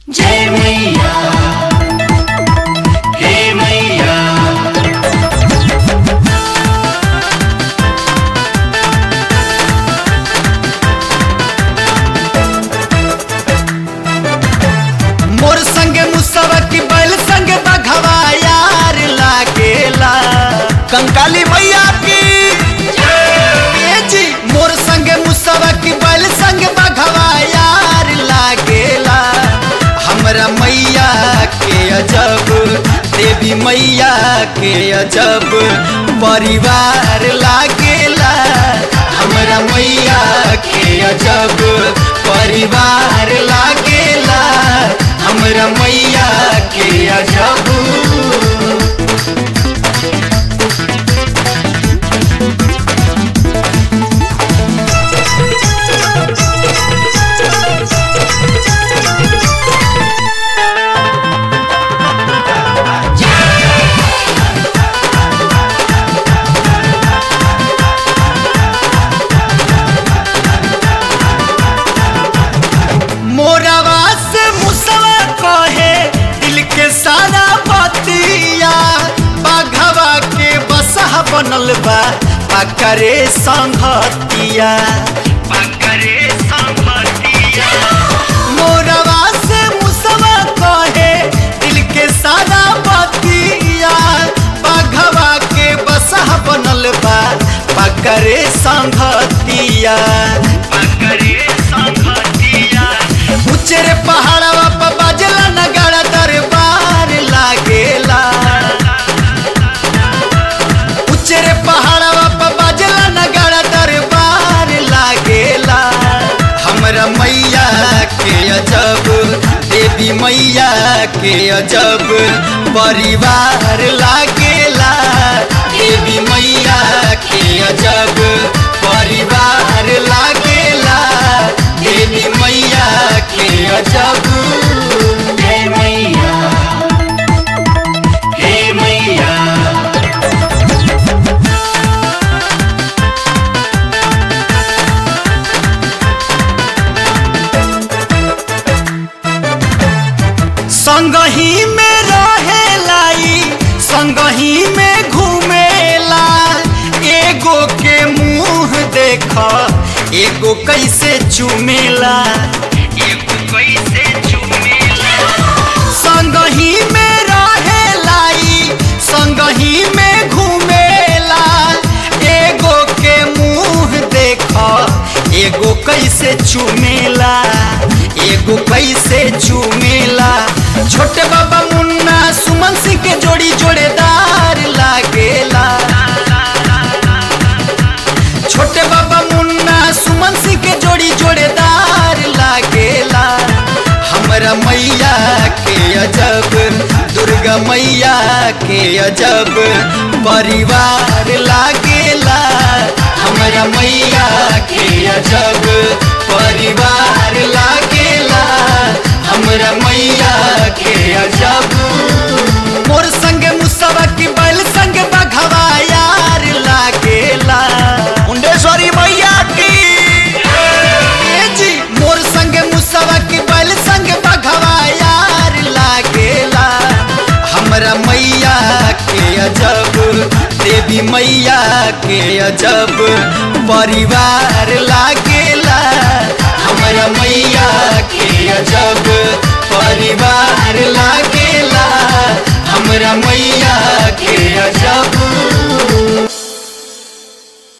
जय मैया हे मैया मोर संगे मुसवा की बैल संगे बघवा यार लागेला कंकाली मैया की ए जी मोर संगे मुसवा की बैल संगे बघवा यार लागेला हमरा मैया के अजब देवी मैया के अजब परिवार लागेला हमरा मैया के अजब परिवार लागेला हमरा मैया के अजब मोरवा से मुसवा कहे दिल के सारा बतिया बाघवा के बसहा बनल बा पकरे संघतिया पकरे संघतिया मोरवा से मुसवा कहे दिल के सारा बतिया बाघवा के बसहा बनल बा पकरे संघतिया पकरे संघतिया उचरे पहाड़वा पर बाजला नगाड़ा दरबार लागेला उचरे पहाड़वा पर बाजला नगाड़ा दरबार लागेला हमरा मैया के अजब देवी मैया के अजब परिवार लागेला देवी मैया के अजब परिवार लागेला देवी मैया के अजब जय मैया हे मैया संगही में रहेलाई संगही में घूमेला एगो के मुंह देख एगो कैसे चुमेला एगो कैसे चुमेला संगही में रहेलाई संगही में घूमेला एगो के मुंह देख एगो कैसे चुमेला एगो कैसे चुमेला छोटे बाबा मुन्ना सुमन सिंह के जोड़ी जोड़ेदार लागेला छोटे बाबा मुन्ना सुमन सिंह के जोड़ी जोड़ेदार लागेला हमरा मैया के अजब दुर्गा मैया के अजब परिवार लागेला हमरा मैया के अजब परिवार लागेला हमरा मैया के अजब मोर संग मुसवा की बैल संग बघवा यार लागेला मुंडेश्वरी मैया की ए जी मोर संग मुसवा की बैल संग बघवा यार लागेला हमरा मैया के अजब देवी मैया के अजब परिवार लागेला हमरा मैया के अजब परिवार लागेला हमरा मैया के अजब